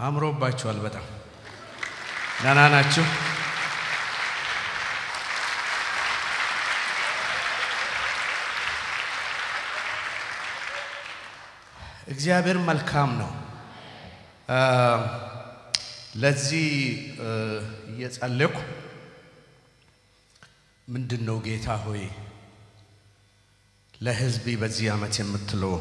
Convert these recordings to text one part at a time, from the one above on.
አምሮባችኋል። በጣም ደህና ናችሁ? እግዚአብሔር መልካም ነው። ለዚህ እየጸለይኩ ምንድን ነው ጌታ ሆይ ለሕዝቤ በዚህ ዓመት የምትለው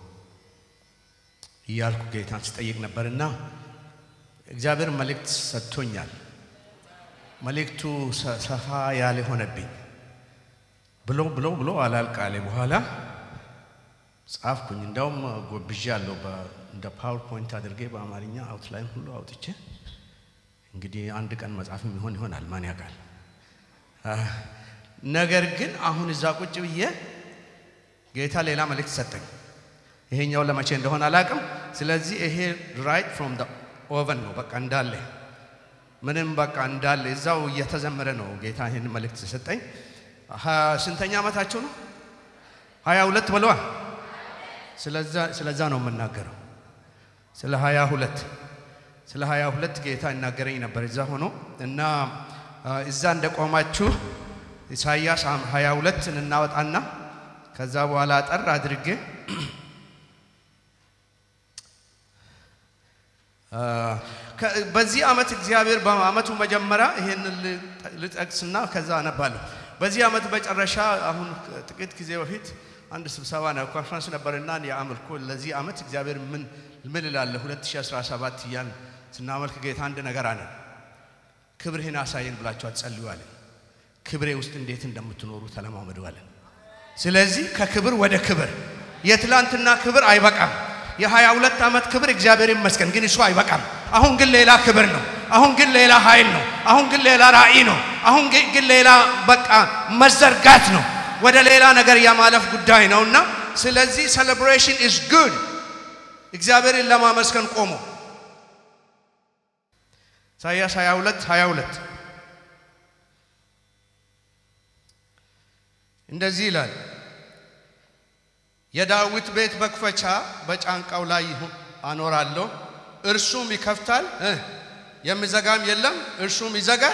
እያልኩ ጌታን ስጠይቅ ነበርና እግዚአብሔር መልእክት ሰጥቶኛል። መልእክቱ ሰፋ ያለ ሆነብኝ። ብሎ ብሎ ብሎ አላልቃለ በኋላ ጻፍኩኝ። እንዳውም ጎብዣ አለው እንደ ፓወርፖይንት አድርጌ በአማርኛ አውትላይን ሁሉ አውጥቼ እንግዲህ አንድ ቀን መጽሐፍ የሚሆን ይሆናል፣ ማን ያውቃል። ነገር ግን አሁን እዛ ቁጭ ብዬ ጌታ ሌላ መልእክት ሰጠኝ። ይሄኛው ለመቼ እንደሆነ አላውቅም። ስለዚህ ይሄ ራይት ፍሮም ኦቨን ነው፣ በቃ እንዳለ ምንም በቃ እንዳለ እዛው እየተዘመረ ነው። ጌታ ይህን መልእክት ሰጠኝ። ስንተኛ ዓመታቸው ነው? ሀያ ሁለት በለዋ። ስለዛ ነው የምናገረው፣ ስለ ሀያ ሁለት ስለ ሀያ ሁለት ጌታ ይናገረኝ ነበር እዛ ሆኖ እና እዛ እንደቆማችሁ ኢሳይያስ ሀያ ሁለትን እናወጣና ከዛ በኋላ አጠር አድርጌ በዚህ ዓመት እግዚአብሔር በዓመቱ መጀመሪያ ይህን ልጠቅስና ከዛ አነባለሁ። በዚህ ዓመት መጨረሻ አሁን ጥቂት ጊዜ በፊት አንድ ስብሰባ ነው ኮንፈረንስ ነበርና የአምልኮ ለዚህ ዓመት እግዚአብሔር ምን ምን እላለሁ 2017 እያን ስናመልክ ጌታ አንድ ነገር አለ። ክብርህን አሳየን ብላችሁ አትጸልዩ አለ። ክብሬ ውስጥ እንዴት እንደምትኖሩ ተለማመዱ አለ። ስለዚህ ከክብር ወደ ክብር የትላንትና ክብር አይበቃም። የሀያ ሁለት ዓመት ክብር እግዚአብሔር ይመስገን፣ ግን እሱ አይበቃም። አሁን ግን ሌላ ክብር ነው። አሁን ግን ሌላ ኃይል ነው። አሁን ግን ሌላ ራእይ ነው። አሁን ግን ሌላ በቃ መዘርጋት ነው። ወደ ሌላ ነገር የማለፍ ጉዳይ ነውና ስለዚህ ሴሌብሬሽን ኢዝ ጉድ። እግዚአብሔርን ለማመስገን ቆሞ ኢሳይያስ 22 22 እንደዚህ ይላል የዳዊት ቤት መክፈቻ በጫንቃው ላይ አኖራለሁ፣ እርሱም ይከፍታል፣ የሚዘጋም የለም፣ እርሱም ይዘጋል።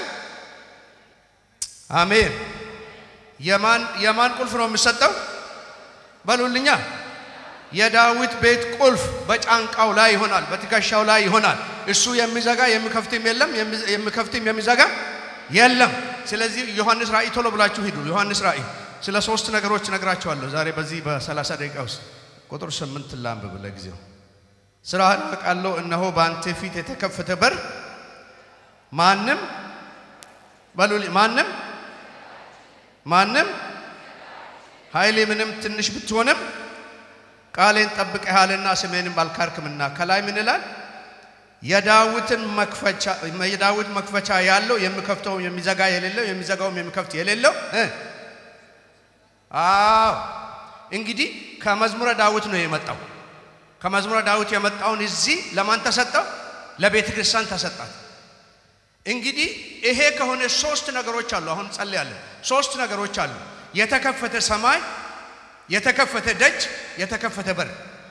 አሜን። የማን የማን ቁልፍ ነው የሚሰጠው? በሉልኛ። የዳዊት ቤት ቁልፍ በጫንቃው ላይ ይሆናል፣ በትከሻው ላይ ይሆናል። እሱ የሚዘጋ የሚከፍትም የለም፣ የሚከፍትም የሚዘጋ የለም። ስለዚህ ዮሐንስ ራእይ ቶሎ ብላችሁ ሂዱ። ዮሐንስ ራእይ ስለ ሶስት ነገሮች ነግራቸዋለሁ ዛሬ በዚህ በሰላሳ ደቂቃ ውስጥ ቁጥር ስምንት ላንብብ ለጊዜው ስራህን አውቃለሁ እነሆ በአንተ ፊት የተከፈተ በር ማንም በሉ ማንም ማንም ኃይሌ ምንም ትንሽ ብትሆንም ቃሌን ጠብቀሃልና ስሜንም አልካርክምና ከላይ ምን ይላል የዳዊትን መክፈቻ የዳዊት መክፈቻ ያለው የሚከፍተውም የሚዘጋ የሌለው የሚዘጋውም የሚከፍት የሌለው አዎ እንግዲህ ከመዝሙረ ዳዊት ነው የመጣው። ከመዝሙረ ዳዊት የመጣውን እዚህ ለማን ተሰጠው? ለቤተ ክርስቲያን ተሰጣት። እንግዲህ ይሄ ከሆነ ሶስት ነገሮች አሉ። አሁን ጸልያለን። ሶስት ነገሮች አሉ። የተከፈተ ሰማይ፣ የተከፈተ ደጅ፣ የተከፈተ በር።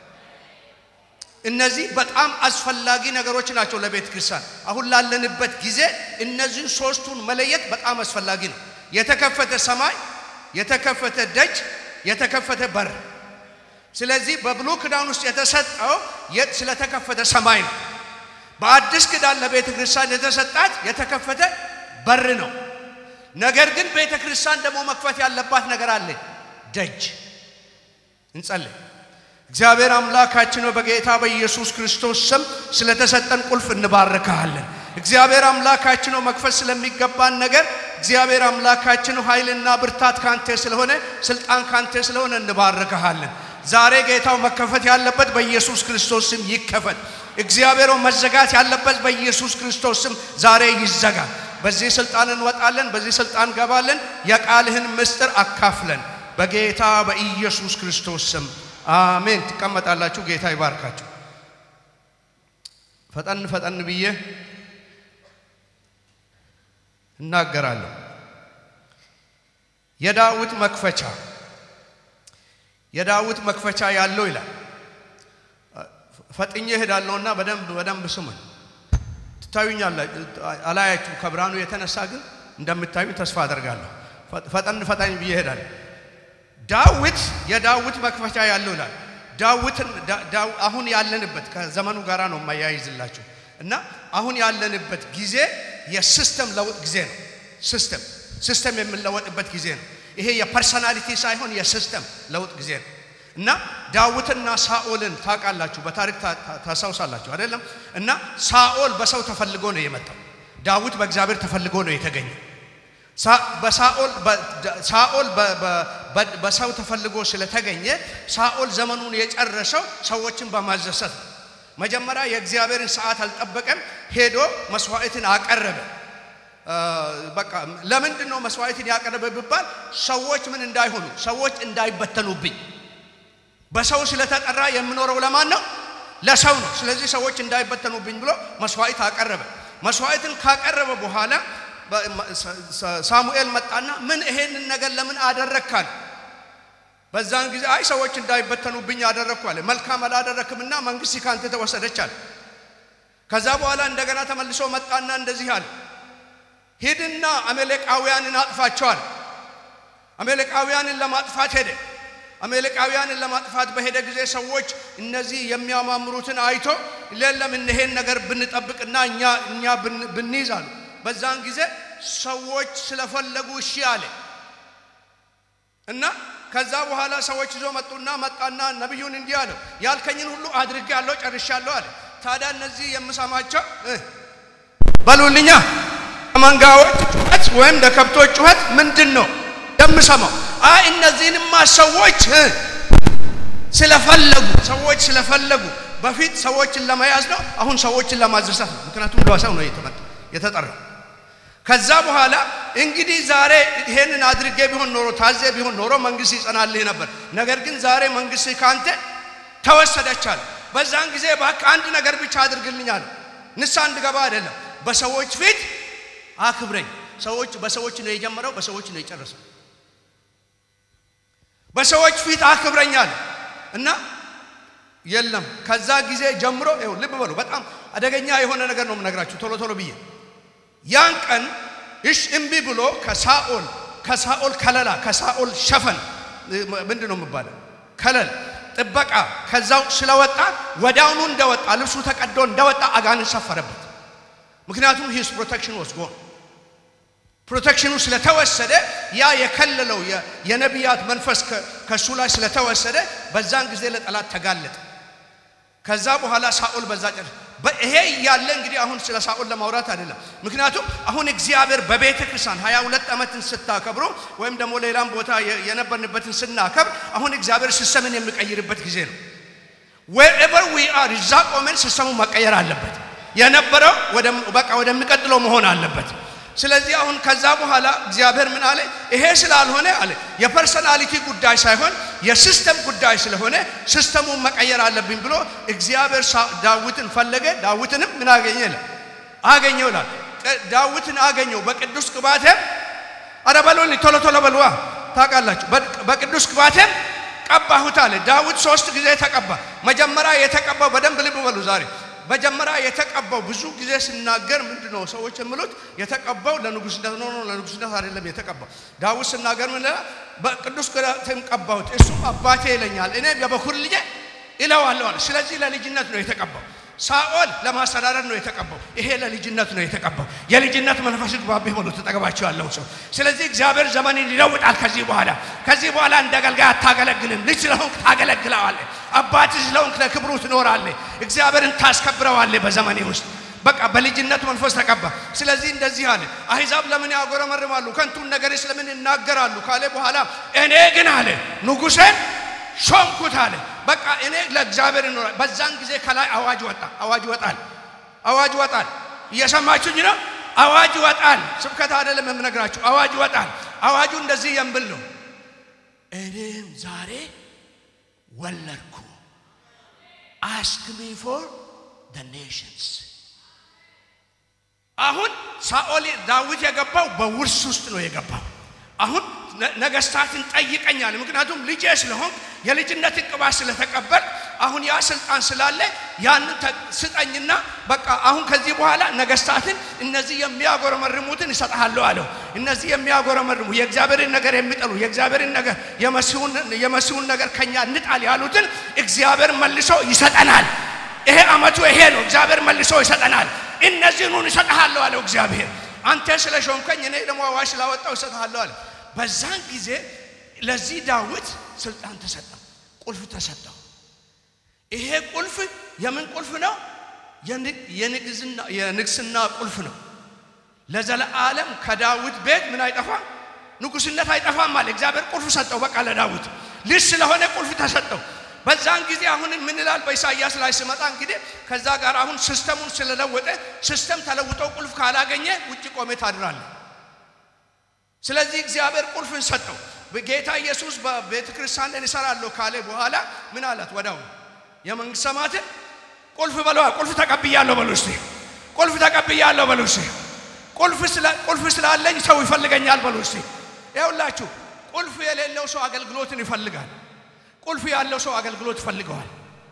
እነዚህ በጣም አስፈላጊ ነገሮች ናቸው ለቤተ ክርስቲያን። አሁን ላለንበት ጊዜ እነዚህን ሶስቱን መለየት በጣም አስፈላጊ ነው። የተከፈተ ሰማይ የተከፈተ ደጅ፣ የተከፈተ በር። ስለዚህ በብሉይ ኪዳን ውስጥ የተሰጠው የት ስለተከፈተ ሰማይ ነው። በአዲስ ኪዳን ለቤተ ክርስቲያን የተሰጣት የተከፈተ በር ነው። ነገር ግን ቤተ ክርስቲያን ደግሞ መክፈት ያለባት ነገር አለ፣ ደጅ። እንጸልይ። እግዚአብሔር አምላካችን በጌታ በኢየሱስ ክርስቶስ ስም ስለተሰጠን ቁልፍ እንባርካለን። እግዚአብሔር አምላካችን መክፈት ስለሚገባን ነገር እግዚአብሔር አምላካችን ኃይልና ብርታት ካንተ ስለሆነ ስልጣን ካንተ ስለሆነ እንባርክሃለን። ዛሬ ጌታው መከፈት ያለበት በኢየሱስ ክርስቶስ ስም ይከፈት። እግዚአብሔር መዘጋት ያለበት በኢየሱስ ክርስቶስ ስም ዛሬ ይዘጋ። በዚህ ስልጣን እንወጣለን፣ በዚህ ስልጣን ገባለን። የቃልህን ምስጢር አካፍለን በጌታ በኢየሱስ ክርስቶስ ስም አሜን። ትቀመጣላችሁ። ጌታ ይባርካችሁ። ፈጠን ፈጠን ብዬ እናገራለሁ። የዳዊት መክፈቻ የዳዊት መክፈቻ ያለው ይላል። ፈጥኜ እሄዳለሁና በደንብ በደንብ ስሙኝ። ትታዩኛለ አላያችሁ ከብርሃኑ የተነሳ ግን እንደምታዩ ተስፋ አደርጋለሁ። ፈጠን ፈጠን ብዬ እሄዳለሁ። ዳዊት የዳዊት መክፈቻ ያለው ይላል። ዳዊትን አሁን ያለንበት ከዘመኑ ጋራ ነው የማያይዝላችሁ እና አሁን ያለንበት ጊዜ የሲስተም ለውጥ ጊዜ ነው። ሲስተም ሲስተም የምንለወጥበት ጊዜ ነው። ይሄ የፐርሰናሊቲ ሳይሆን የሲስተም ለውጥ ጊዜ ነው እና ዳዊትና ሳኦልን ታውቃላችሁ፣ በታሪክ ታስታውሳላችሁ አይደለም? እና ሳኦል በሰው ተፈልጎ ነው የመጣው። ዳዊት በእግዚአብሔር ተፈልጎ ነው የተገኘው። ሳኦል በሰው ተፈልጎ ስለተገኘ ሳኦል ዘመኑን የጨረሰው ሰዎችን በማዘሰት ነው። መጀመሪያ የእግዚአብሔርን ሰዓት አልጠበቀም። ሄዶ መስዋዕትን አቀረበ። በቃ ለምንድን ነው መስዋዕትን ያቀረበ ቢባል ሰዎች ምን እንዳይሆኑ፣ ሰዎች እንዳይበተኑብኝ። በሰው ስለተጠራ የምኖረው ለማን ነው? ለሰው ነው። ስለዚህ ሰዎች እንዳይበተኑብኝ ብሎ መስዋዕት አቀረበ። መስዋዕትን ካቀረበ በኋላ ሳሙኤል መጣና ምን ይሄንን ነገር ለምን አደረግካል? በዛን ጊዜ አይ ሰዎች እንዳይበተኑብኝ አደረግኩ አለ። መልካም አላደረክምና መንግስት ካንተ ተወሰደች አለ። ከዛ በኋላ እንደገና ተመልሶ መጣና እንደዚህ አለ፣ ሂድና አሜሌቃውያንን አጥፋቸዋል። አሜሌቃውያንን ለማጥፋት ሄደ። አሜሌቃውያንን ለማጥፋት በሄደ ጊዜ ሰዎች እነዚህ የሚያማምሩትን አይቶ ሌለም ይሄን ነገር ብንጠብቅና እኛ እኛ ብንይዝ አሉ። በዛን ጊዜ ሰዎች ስለፈለጉ እሺ አለ እና ከዛ በኋላ ሰዎች ይዞ መጡና መጣና ነቢዩን እንዲህ አለው ያልከኝን ሁሉ አድርጌያለሁ ጨርሻለሁ አለ። ታዲያ እነዚህ የምሰማቸው በሉልኛ ከመንጋዎች ጩኸት ወይም ለከብቶች ጩኸት ምንድን ነው የምሰማው? አይ እነዚህንማ ሰዎች ስለፈለጉ ሰዎች ስለፈለጉ በፊት ሰዎችን ለመያዝ ነው፣ አሁን ሰዎችን ለማዘሳት ነው። ምክንያቱም ለሰው ነው የተጠራው። ከዛ በኋላ እንግዲህ ዛሬ ይሄንን አድርጌ ቢሆን ኖሮ ታዜ ቢሆን ኖሮ መንግስት ይጸናልህ ነበር። ነገር ግን ዛሬ መንግስት ካንተ ተወሰደቻል። በዛን ጊዜ እባክህ አንድ ነገር ብቻ አድርግልኛል። ንስሐ እንድገባ አይደለም፣ በሰዎች ፊት አክብረኝ። ሰዎች በሰዎች ነው የጀመረው፣ በሰዎች ነው የጨረሰው። በሰዎች ፊት አክብረኛል እና የለም ከዛ ጊዜ ጀምሮ ይኸው ልብ በሉ፣ በጣም አደገኛ የሆነ ነገር ነው የምነግራችሁ ቶሎ ቶሎ ብዬ ያን ቀን እሽ እምቢ ብሎ ከሳኦል ከሳኦል ከለላ ከሳኦል ሸፈን ምንድን ነው የሚባለው ከለል ጥበቃ ከዛው ስለወጣ ወዲያውኑ እንደወጣ ልብሱ ተቀዶ እንደወጣ አጋንንት ሰፈረበት። ምክንያቱም ሂስ ፕሮቴክሽን ወስጎ ፕሮቴክሽኑ ስለተወሰደ ያ የከለለው የነቢያት መንፈስ ከእሱ ላይ ስለተወሰደ በዛን ጊዜ ለጠላት ተጋለጠ። ከዛ በኋላ ሳኦል በዛ ጨርስ ይሄ እያለ እንግዲህ አሁን ስለ ሳኦል ለማውራት አይደለም። ምክንያቱም አሁን እግዚአብሔር በቤተ ክርስቲያን ሀያ ሁለት ዓመትን ስታከብሩ ወይም ደግሞ ሌላም ቦታ የነበርንበትን ስናከብር አሁን እግዚአብሔር ሲስተምን የሚቀይርበት ጊዜ ነው። ዌርኤቨር ዊ አር እዛ ቆመን ሲስተሙ መቀየር አለበት። የነበረው በቃ ወደሚቀጥለው መሆን አለበት። ስለዚህ አሁን ከዛ በኋላ እግዚአብሔር ምን አለ? ይሄ ስላልሆነ አለ የፐርሰናሊቲ ጉዳይ ሳይሆን የሲስተም ጉዳይ ስለሆነ ሲስተሙን መቀየር አለብኝ ብሎ እግዚአብሔር ዳዊትን ፈለገ። ዳዊትንም ምን አገኘ? አገኘው ይላል። ዳዊትን አገኘው በቅዱስ ቅባቴም፣ አረ በሉን ቶሎ ቶሎ በሉዋ ታውቃላችሁ። በቅዱስ ቅባቴም ቀባሁት አለ። ዳዊት ሶስት ጊዜ ተቀባ። መጀመሪያ የተቀባው በደንብ ልብ በሉ ዛሬ መጀመሪያ የተቀባው ብዙ ጊዜ ስናገር ምንድን ነው ሰዎች የሚሉት የተቀባው ለንጉስነት ነው። ነው ለንጉስነት አይደለም የተቀባው። ዳዊት ስናገር ምን በቅዱስ ቅባቴም ቀባሁት እሱም አባቴ ይለኛል እኔም የበኩር ልጄ እለዋለሁ አለ። ስለዚህ ለልጅነት ነው የተቀባው። ሳኦል ለማስተዳደር ነው የተቀባው። ይሄ ለልጅነት ነው የተቀባው። የልጅነት መንፈስ ግባቤ ሆኖ ተጠገባቸው ያለው ሰው። ስለዚህ እግዚአብሔር ዘመንን ይለውጣል። ከዚህ በኋላ ከዚህ በኋላ እንደ አገልጋይ አታገለግልም። ልጅ ስለሆንክ ታገለግለዋለህ። አባት ስለሆንክ ለክብሩ ትኖራለህ። እግዚአብሔርን ታስከብረዋለህ በዘመኔ ውስጥ በቃ በልጅነት መንፈስ ተቀባ። ስለዚህ እንደዚህ አለ፣ አሕዛብ ለምን ያጎረመርማሉ? ከንቱን ነገር ስለምን ይናገራሉ? ካለ በኋላ እኔ ግን አለ ንጉሴን ሾምኩት አለ። በቃ እኔ ለእግዚአብሔር እኖራል። በዛን ጊዜ ከላይ አዋጅ ወጣ። አዋጅ ይወጣል። አዋጅ ይወጣል። እየሰማችሁኝ ነው? አዋጅ ይወጣል። ስብከት አይደለም የምነግራችሁ። አዋጅ ይወጣል። አዋጁ እንደዚህ የሚል ነው። እኔም ዛሬ ወለድኩ አስክ ሚ ፎር ዘ ኔሽንስ። አሁን ሳኦል ዳዊት የገባው በውርስ ውስጥ ነው የገባው። አሁን ነገስታትን ጠይቀኛል። ምክንያቱም ልጄ ስለሆን የልጅነትን ቅባት ስለተቀበል አሁን ያ ስልጣን ስላለ ያንን ስጠኝና በቃ አሁን ከዚህ በኋላ ነገስታትን እነዚህ የሚያጎረመርሙትን እሰጥሃለሁ አለው። እነዚህ የሚያጎረመርሙ የእግዚአብሔርን ነገር የሚጠሉ የእግዚአብሔርን ነገር የመሲሁን ነገር ከኛ እንጣል ያሉትን እግዚአብሔር መልሶ ይሰጠናል። ይሄ አመቱ ይሄ ነው። እግዚአብሔር መልሶ ይሰጠናል። እነዚህኑን እሰጥሃለሁ አለው እግዚአብሔር። አንተ ስለ ሾምከኝ እኔ ደግሞ አዋጅ ስላወጣው እሰጥሃለሁ አለ። በዛን ጊዜ ለዚህ ዳዊት ስልጣን ተሰጠው፣ ቁልፍ ተሰጠው። ይሄ ቁልፍ የምን ቁልፍ ነው? የንግስና ቁልፍ ነው። ለዘለዓለም ከዳዊት ቤት ምን አይጠፋም? ንጉስነት አይጠፋም አለ እግዚአብሔር። ቁልፍ ሰጠው። በቃ ለዳዊት ልጅ ስለሆነ ቁልፍ ተሰጠው። በዛን ጊዜ አሁን ምን ይላል በኢሳይያስ ላይ ስመጣ እንግዲህ ከዛ ጋር አሁን ሲስተሙን ስለለወጠ ሲስተም ተለውጠው ቁልፍ ካላገኘ ውጭ ቆሜ ታድራለ። ስለዚህ እግዚአብሔር ቁልፍን ሰጠው። ጌታ ኢየሱስ በቤተ ክርስቲያን ላይ እሰራለሁ ካለ በኋላ ምን አላት? ወዳው የመንግስት ሰማያትን ቁልፍ በለዋ። ቁልፍ ተቀብያለሁ በሉ እስቲ። ቁልፍ ተቀብያለሁ በሉ እስቲ። ቁልፍ ስላለኝ ሰው ይፈልገኛል በሉ እስቲ። ይኸውላችሁ ቁልፍ የሌለው ሰው አገልግሎትን ይፈልጋል። ቁልፍ ያለው ሰው አገልግሎት ይፈልገዋል።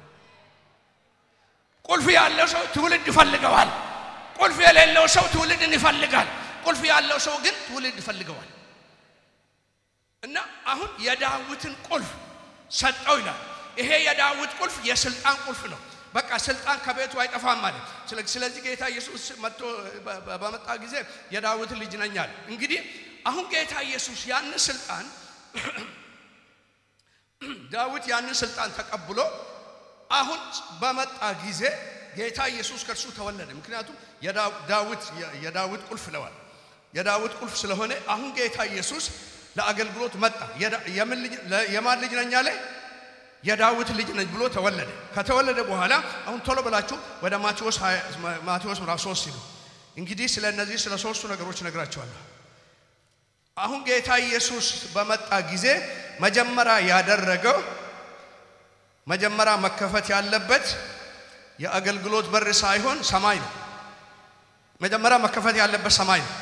ቁልፍ ያለው ሰው ትውልድ ይፈልገዋል። ቁልፍ የሌለው ሰው ትውልድን ይፈልጋል። ቁልፍ ያለው ሰው ግን ትውልድ ይፈልገዋል። እና አሁን የዳዊትን ቁልፍ ሰጠው ይላል። ይሄ የዳዊት ቁልፍ የስልጣን ቁልፍ ነው። በቃ ስልጣን ከቤቱ አይጠፋም ማለት። ስለዚህ ጌታ ኢየሱስ መጥቶ በመጣ ጊዜ የዳዊት ልጅ ነኝ አለ። እንግዲህ አሁን ጌታ ኢየሱስ ያንን ስልጣን ዳዊት ያንን ስልጣን ተቀብሎ አሁን በመጣ ጊዜ ጌታ ኢየሱስ ከእርሱ ተወለደ። ምክንያቱም ዳዊት የዳዊት ቁልፍ ለዋል የዳዊት ቁልፍ ስለሆነ አሁን ጌታ ኢየሱስ ለአገልግሎት መጣ። የማን ልጅ ነኝ አለ? የዳዊት ልጅ ነኝ ብሎ ተወለደ። ከተወለደ በኋላ አሁን ቶሎ ብላችሁ ወደ ማቴዎስ ማቴዎስ ምዕራፍ 3 ሲሉ እንግዲህ ስለ እነዚህ ስለ ሶስቱ ነገሮች ነግራቸዋለሁ። አሁን ጌታ ኢየሱስ በመጣ ጊዜ መጀመሪያ ያደረገው መጀመሪያ መከፈት ያለበት የአገልግሎት በር ሳይሆን ሰማይ ነው። መጀመሪያ መከፈት ያለበት ሰማይ ነው።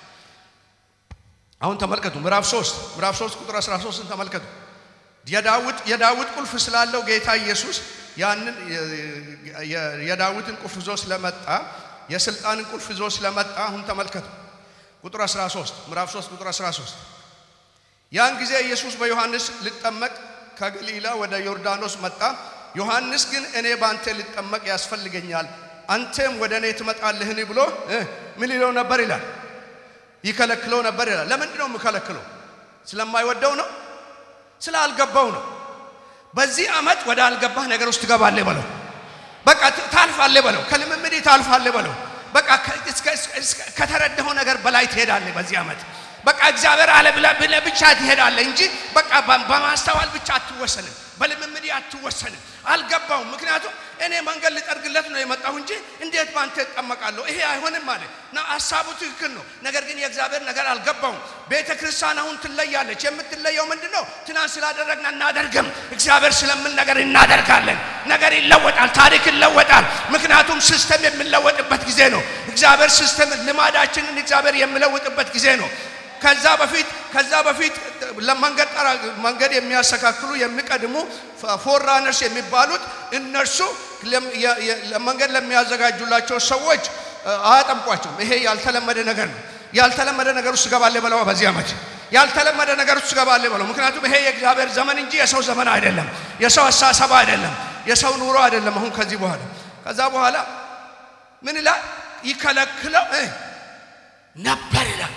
አሁን ተመልከቱ ምዕራፍ 3 ምዕራፍ 3 ቁጥር 13ን ተመልከቱ። የዳዊት የዳዊት ቁልፍ ስላለው ጌታ ኢየሱስ ያንን የዳዊትን ቁልፍ ይዞ ስለመጣ የስልጣንን ቁልፍ ይዞ ስለመጣ አሁን ተመልከቱ ቁጥር 13 ምዕራፍ 3 ቁጥር 13 ያን ጊዜ ኢየሱስ በዮሐንስ ሊጠመቅ ከገሊላ ወደ ዮርዳኖስ መጣ። ዮሐንስ ግን እኔ በአንተ ልጠመቅ ያስፈልገኛል፣ አንተም ወደ እኔ ትመጣለህን ብሎ ምን ይለው ነበር ይላል ይከለክለው ነበር ይላል። ለምንድን ነው የምከለክለው? ስለማይወደው ነው? ስላልገባው ነው። በዚህ ዓመት ወደ አልገባህ ነገር ውስጥ ትገባለህ በለው። በቃ ታልፋለህ በለው። ከልምምድ ታልፋለህ በለው። በቃ ከተረዳኸው ነገር በላይ ትሄዳለህ በዚህ ዓመት። በቃ እግዚአብሔር አለ ብለህ ብቻ ትሄዳለህ እንጂ በቃ በማስተዋል ብቻ አትወሰንም፣ በልምምድ አትወሰንም። አልገባውም። ምክንያቱም እኔ መንገድ ልጠርግለት ነው የመጣሁ እንጂ እንዴት ባንተ እጠመቃለሁ? ይሄ አይሆንም ማለት እና ሀሳቡ ትክክል ነው። ነገር ግን የእግዚአብሔር ነገር አልገባውም። ቤተ ክርስቲያን አሁን ትለያለች። የምትለየው ምንድን ነው? ትናንት ስላደረግን አናደርግም። እግዚአብሔር ስለምን ነገር እናደርጋለን። ነገር ይለወጣል፣ ታሪክ ይለወጣል። ምክንያቱም ሲስተም የሚለወጥበት ጊዜ ነው። እግዚአብሔር ሲስተም ልማዳችንን እግዚአብሔር የሚለውጥበት ጊዜ ነው። ከዛ በፊት ከዛ በፊት ለመንገድ ጠራ መንገድ የሚያስተካክሉ የሚቀድሙ ፎራነርስ የሚባሉት እነርሱ ለመንገድ ለሚያዘጋጁላቸው ሰዎች አያጠምቋቸውም። ይሄ ያልተለመደ ነገር ነው። ያልተለመደ ነገር ውስጥ ገባለ በለው። በዚህ ዓመት ያልተለመደ ነገር ውስጥ ገባለ በለው። ምክንያቱም ይሄ የእግዚአብሔር ዘመን እንጂ የሰው ዘመን አይደለም። የሰው አሳሰብ አይደለም። የሰው ኑሮ አይደለም። አሁን ከዚህ በኋላ ከዛ በኋላ ምን ይላል? ይከለክለው ነበር ይላል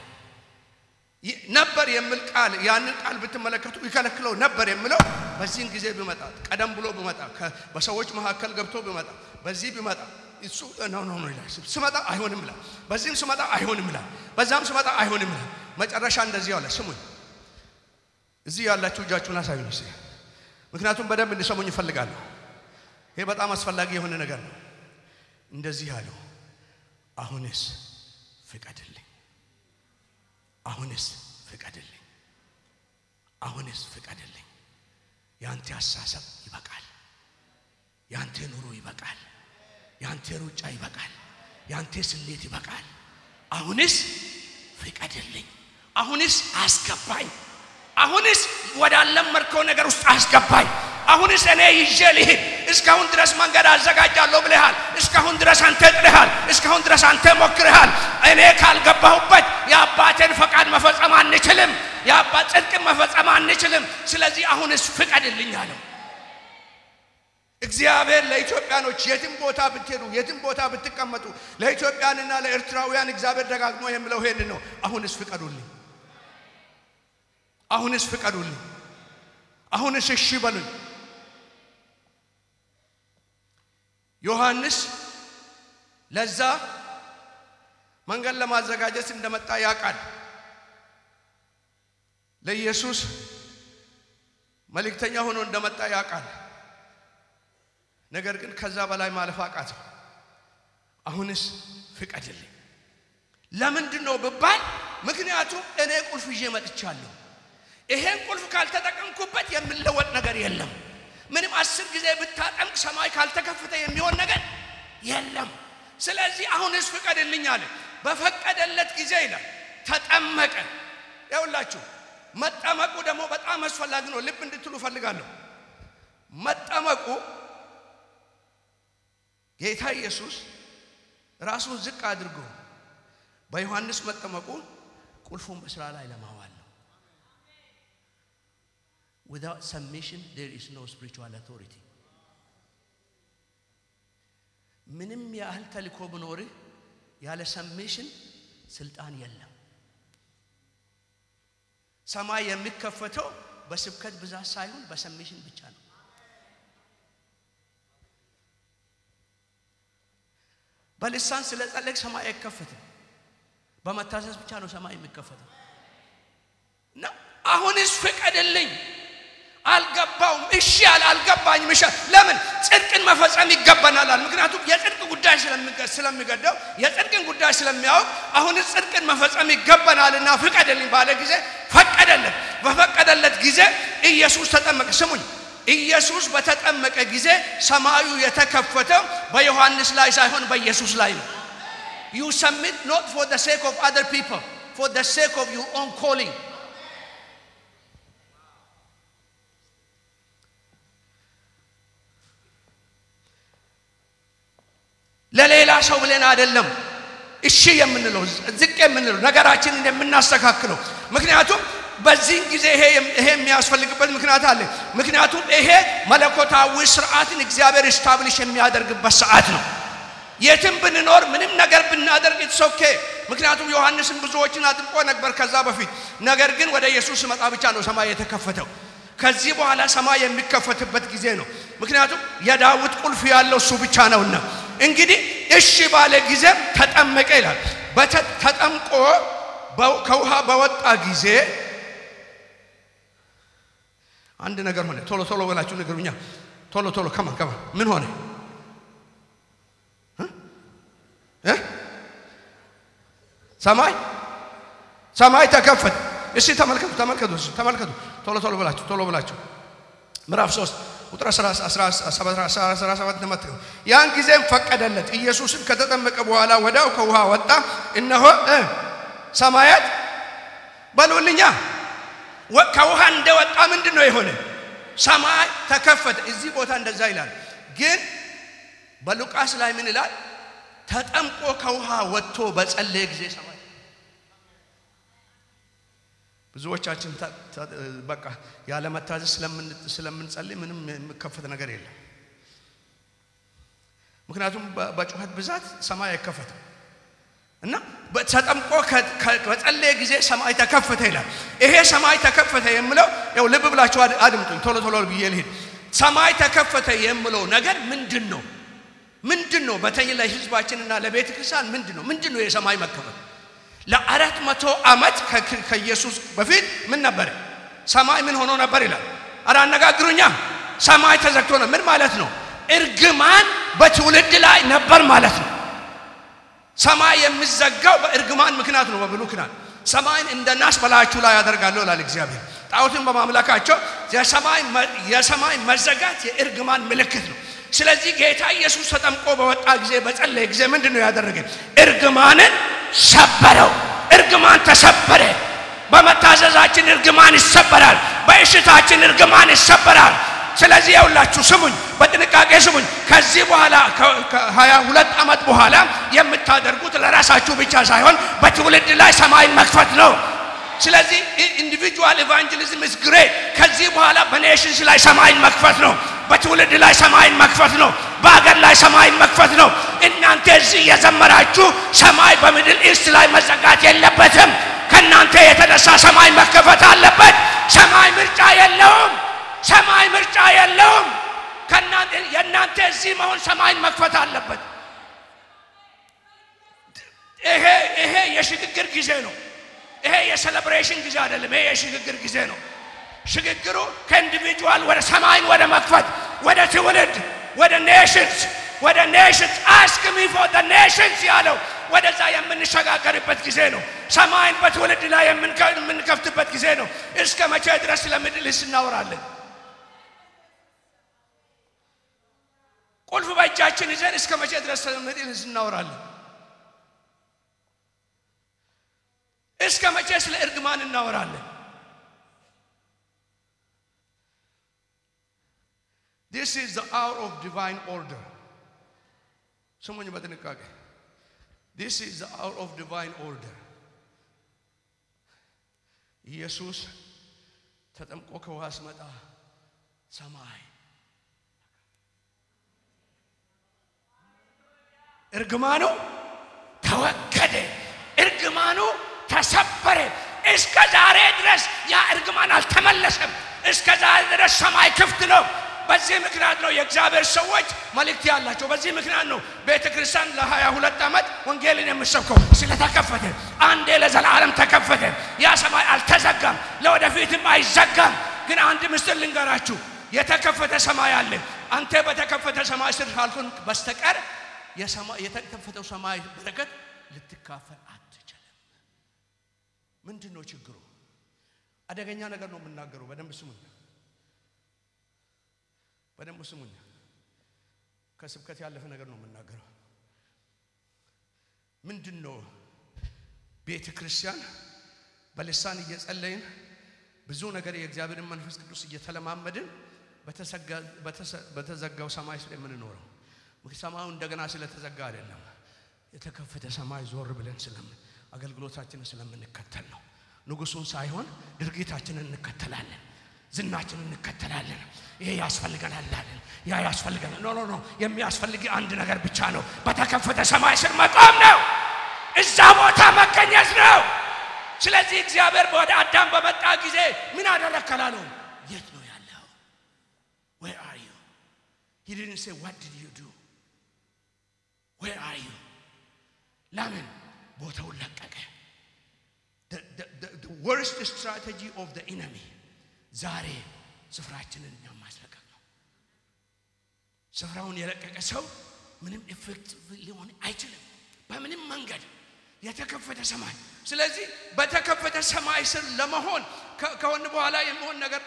ነበር የሚል ቃል ያንን ቃል ብትመለከቱ ይከለክለው ነበር የሚለው በዚህን ጊዜ ቢመጣ ቀደም ብሎ ቢመጣ በሰዎች መካከል ገብቶ ቢመጣ በዚህ ቢመጣ እሱ ነው ነው ነው ይላል። ስመጣ አይሆንም ይላል። በዚህም ስመጣ አይሆንም ይላል። በዛም ስመጣ አይሆንም ይላል። መጨረሻ እንደዚህ አለ። ስሙኝ፣ እዚህ ያላችሁ እጃችሁን አሳዩኝ እስኪ። ምክንያቱም በደንብ እንዲሰሙኝ እፈልጋለሁ። ይሄ በጣም አስፈላጊ የሆነ ነገር ነው። እንደዚህ አለው፣ አሁንስ ፍቀድልኝ አሁንስ ፍቀድልኝ፣ አሁንስ ፍቀድልኝ። ያንተ አሳሰብ ይበቃል፣ ያንተ ኑሮ ይበቃል፣ ያንተ ሩጫ ይበቃል፣ ያንተ ስሌት ይበቃል። አሁንስ ፍቀድልኝ፣ አሁንስ አስገባኝ፣ አሁንስ ወዳለመድከው ነገር ውስጥ አስገባኝ፣ አሁንስ እኔ ይዤ ልሂድ። እስካሁን ድረስ መንገድ አዘጋጃለሁ ብለሃል። እስካሁን ድረስ አንተ ጥረሃል። እስካሁን ድረስ አንተ ሞክረሃል። እኔ ካልገባሁበት የአባቴን ፈቃድ መፈጸም አንችልም። የአባት ጽድቅን መፈጸም አንችልም። ስለዚህ አሁንስ ፍቀድልኝ አለው። እግዚአብሔር ለኢትዮጵያኖች የትም ቦታ ብትሄዱ የትም ቦታ ብትቀመጡ ለኢትዮጵያንና ለኤርትራውያን እግዚአብሔር ደጋግሞ የሚለው ይሄንን ነው። አሁንስ ፍቀዱልኝ፣ አሁንስ ፍቀዱልኝ፣ አሁንስ እሺ በሉኝ። ዮሐንስ ለዛ መንገድ ለማዘጋጀት እንደመጣ ያውቃል። ለኢየሱስ መልእክተኛ ሆኖ እንደመጣ ያውቃል። ነገር ግን ከዛ በላይ ማለፍ አቃተው። አሁንስ ፍቀድልኝ። ለምንድን ነው ብባል፣ ምክንያቱም እኔ ቁልፍ ይዤ መጥቻለሁ። ይሄን ቁልፍ ካልተጠቀምኩበት የምለወጥ ነገር የለም። ምንም አስር ጊዜ ብታጠምቅ ሰማይ ካልተከፈተ የሚሆን ነገር የለም። ስለዚህ አሁንስ ፍቀድልኝ አለ። በፈቀደለት ጊዜ ይላል ተጠመቀ። ያውላችሁ መጠመቁ ደግሞ በጣም አስፈላጊ ነው። ልብ እንድትሉ ፈልጋለሁ። መጠመቁ ጌታ ኢየሱስ ራሱን ዝቅ አድርጎ በዮሐንስ መጠመቁ ቁልፉን በስራ ላይ ለማዋል ነው። without submission there is no spiritual authority ምንም ያህል ተልኮ ብኖርህ ያለ ሰሜሽን ስልጣን የለም። ሰማይ የሚከፈተው በስብከት ብዛት ሳይሆን በሰሜሽን ብቻ ነው። በልሳን ስለ ጸለቅ ሰማይ አይከፈትም። በመታዘዝ ብቻ ነው ሰማይ የሚከፈተው። እና አሁንስ ፍቀድልኝ አልገባውም። እሺ አለ አልገባኝም። እሺ ለምን ጽድቅን መፈጸም ይገባናል አለ። ምክንያቱም የጽድቅ ጉዳይ ስለሚገደው የጽድቅን ጉዳይ ስለሚያውቅ አሁንስ ጽድቅን መፈጸም ይገባናልና ፍቀድልኝ ባለ ጊዜ ፈቀደለት። በፈቀደለት ጊዜ ኢየሱስ ተጠመቀ። ስሙኝ፣ ኢየሱስ በተጠመቀ ጊዜ ሰማዩ የተከፈተው በዮሐንስ ላይ ሳይሆን በኢየሱስ ላይ ነው። ዩ ሰሚት ኖት ፎር the sake of other people for the sake of your own calling ለሌላ ሰው ብለን አይደለም እሺ የምንለው ዝቅ የምንለው ነገራችንን የምናስተካክለው። ምክንያቱም በዚህን ጊዜ ይሄ የሚያስፈልግበት ምክንያት አለ። ምክንያቱም ይሄ መለኮታዊ ስርዓትን እግዚአብሔር ስታብሊሽ የሚያደርግበት ሰዓት ነው። የትም ብንኖር ምንም ነገር ብናደርግ ኢትሶኬ። ምክንያቱም ዮሐንስን ብዙዎችን አጥምቆ ነበር ከዛ በፊት። ነገር ግን ወደ ኢየሱስ መጣ ብቻ ነው ሰማይ የተከፈተው። ከዚህ በኋላ ሰማይ የሚከፈትበት ጊዜ ነው። ምክንያቱም የዳዊት ቁልፍ ያለው እሱ ብቻ ነውና እንግዲህ እሺ ባለ ጊዜ ተጠመቀ ይላል። ተጠምቆ ከውሃ በወጣ ጊዜ አንድ ነገር ሆነ። ቶሎ ቶሎ ብላችሁ ንገሩኛ። ቶሎ ቶሎ ከማ ከማ ምን ሆነ? ሰማይ ሰማይ ተከፈተ። እስቲ ተመልከቱ ተመልከቱ ተመልከቱ። ቶሎ ቶሎ ብላችሁ ቶሎ ብላችሁ ምዕራፍ 3 ቁጥር 17 ተመልከቱ። ያን ጊዜም ፈቀደለት። ኢየሱስም ከተጠመቀ በኋላ ወዲያው ከውሃ ወጣ። እነሆ ሰማያት በሉልኛ ከውሃ እንደወጣ ምንድን ነው የሆነ? ሰማይ ተከፈተ። እዚህ ቦታ እንደዛ ይላል። ግን በሉቃስ ላይ ምን ይላል? ተጠምቆ ከውሃ ወጥቶ በጸለየ ጊዜ ሰማይ ብዙዎቻችን በቃ ያለ መታዘዝ ስለምንጸልይ ምንም የሚከፈት ነገር የለም። ምክንያቱም በጩኸት ብዛት ሰማይ አይከፈትም እና ተጠምቆ በጸለየ ጊዜ ሰማይ ተከፈተ ይላል። ይሄ ሰማይ ተከፈተ የምለው ያው ልብ ብላችሁ አድምጡኝ፣ ቶሎ ቶሎ ብዬ ልሄድ። ሰማይ ተከፈተ የምለው ነገር ምንድን ነው? ምንድን ነው? በተለይ ለሕዝባችንና ለቤተ ክርስቲያን ምንድን ነው? ምንድን ነው የሰማይ መከፈት? ለአራት መቶ ዓመት ከኢየሱስ በፊት ምን ነበረ? ሰማይ ምን ሆኖ ነበር ይላል። አረ አነጋግሩኛ። ሰማይ ተዘግቶ ነው። ምን ማለት ነው? እርግማን በትውልድ ላይ ነበር ማለት ነው። ሰማይ የሚዘጋው በእርግማን ምክንያት ነው። በብሉይ ኪዳን ሰማይን እንደ ናስ በላያችሁ ላይ ያደርጋለሁ ይላል እግዚአብሔር። ጣዖትን በማምለካቸው የሰማይ መዘጋት የእርግማን ምልክት ነው። ስለዚህ ጌታ ኢየሱስ ተጠምቆ በወጣ ጊዜ በጸለየ ጊዜ ምንድን ነው ያደረገ? እርግማንን ሰበረው። እርግማን ተሰበረ። በመታዘዛችን እርግማን ይሰበራል። በእሽታችን እርግማን ይሰበራል። ስለዚህ የውላችሁ ስሙኝ፣ በጥንቃቄ ስሙኝ። ከዚህ በኋላ ከሀያ ሁለት ዓመት በኋላ የምታደርጉት ለራሳችሁ ብቻ ሳይሆን በትውልድ ላይ ሰማይን መክፈት ነው። ስለዚህ ኢንዲቪጁዋል ኢቫንጀሊዝም ኢዝ ግሬት። ከዚህ በኋላ በኔሽንስ ላይ ሰማይን መክፈት ነው። በትውልድ ላይ ሰማይን መክፈት ነው። በአገር ላይ ሰማይን መክፈት ነው። እናንተ እዚህ እየዘመራችሁ ሰማይ በሚድል ኢስት ላይ መዘጋት የለበትም። ከእናንተ የተነሳ ሰማይ መከፈት አለበት። ሰማይ ምርጫ የለውም። ሰማይ ምርጫ የለውም። የእናንተ እዚህ መሆን ሰማይን መክፈት አለበት። ይሄ ይሄ የሽግግር ጊዜ ነው። ይሄ የሴሌብሬሽን ጊዜ አይደለም። ይሄ የሽግግር ጊዜ ነው። ሽግግሩ ከኢንዲቪጁዋል ወደ ሰማይን ወደ መክፈት ወደ ትውልድ ወደ ኔሽንስ ወደ ኔሽንስ አስክ ሚ ፎር ዘ ኔሽንስ ያለው ወደዛ የምንሸጋገርበት ጊዜ ነው። ሰማይን በትውልድ ላይ የምንከፍትበት ጊዜ ነው። እስከ መቼ ድረስ ስለ ሚድል ኢስት እናወራለን? ቁልፍ በእጃችን ይዘን እስከ መቼ ድረስ ስለ ሚድል ኢስት እናወራለን? እስከ መቼ ስለ እርግማን እናወራለን? This is the hour of divine order. ስሙኝ በጥንቃቄ This is the hour of divine order. ኢየሱስ ተጠምቆ ከውሃ ሲመጣ ሰማይ እርግማኑ ተወገደ፣ እርግማኑ ተሰበረ። እስከ ዛሬ ድረስ ያ እርግማን አልተመለሰም። እስከ ዛሬ ድረስ ሰማይ ክፍት ነው። በዚህ ምክንያት ነው የእግዚአብሔር ሰዎች መልእክት ያላቸው። በዚህ ምክንያት ነው ቤተ ክርስቲያን ለሀያ ሁለት ዓመት ወንጌልን የምሰብከው ስለተከፈተ፣ አንዴ ለዘላለም ተከፈተ። ያ ሰማይ አልተዘጋም፣ ለወደፊትም አይዘጋም። ግን አንድ ምስጢር ልንገራችሁ፣ የተከፈተ ሰማይ አለ። አንተ በተከፈተ ሰማይ ስር ካልኩን በስተቀር የተከፈተው ሰማይ በረከት ልትካፈል አትችልም። ምንድን ነው ችግሩ? አደገኛ ነገር ነው የምናገረው። በደንብ ስሙኝ፣ በደንብ ስሙኝ። ከስብከት ያለፈ ነገር ነው የምናገረው። ምንድን ነው ቤተ ክርስቲያን በልሳን እየጸለይን ብዙ ነገር የእግዚአብሔርን መንፈስ ቅዱስ እየተለማመድን በተዘጋው ሰማይ ስር የምንኖረው ሰማዩ እንደገና ስለተዘጋ አይደለም። የተከፈተ ሰማይ ዞር ብለን ስለምን አገልግሎታችንን ስለምንከተል ነው። ንጉሱን ሳይሆን ድርጊታችንን እንከተላለን፣ ዝናችንን እንከተላለን። ይሄ ያስፈልገናል አለን፣ ያ ያስፈልገናል። ኖ ኖ ኖ፣ የሚያስፈልግ አንድ ነገር ብቻ ነው። በተከፈተ ሰማይ ስር መቆም ነው። እዛ ቦታ መገኘት ነው። ስለዚህ እግዚአብሔር ወደ አዳም በመጣ ጊዜ ምን አደረከላለው? የት ነው ያለው? ዌር አር ዩ ሂ ዲድንት ሴ ዋት ዲድ ዩ ዱ ዌር አር ዩ ለምን ቦታውን ለቀቀ? ወርስት ስትራቴጂ ኦፍ ዘ ኢነሚ ዛሬ ስፍራችንን እኛም ማስለቀቅ ነው። ስፍራውን የለቀቀ ሰው ምንም ኢፌክት ሊሆን አይችልም በምንም መንገድ የተከፈተ ሰማይ። ስለዚህ በተከፈተ ሰማይ ስር ለመሆን ከሆን በኋላ የሚሆን ነገር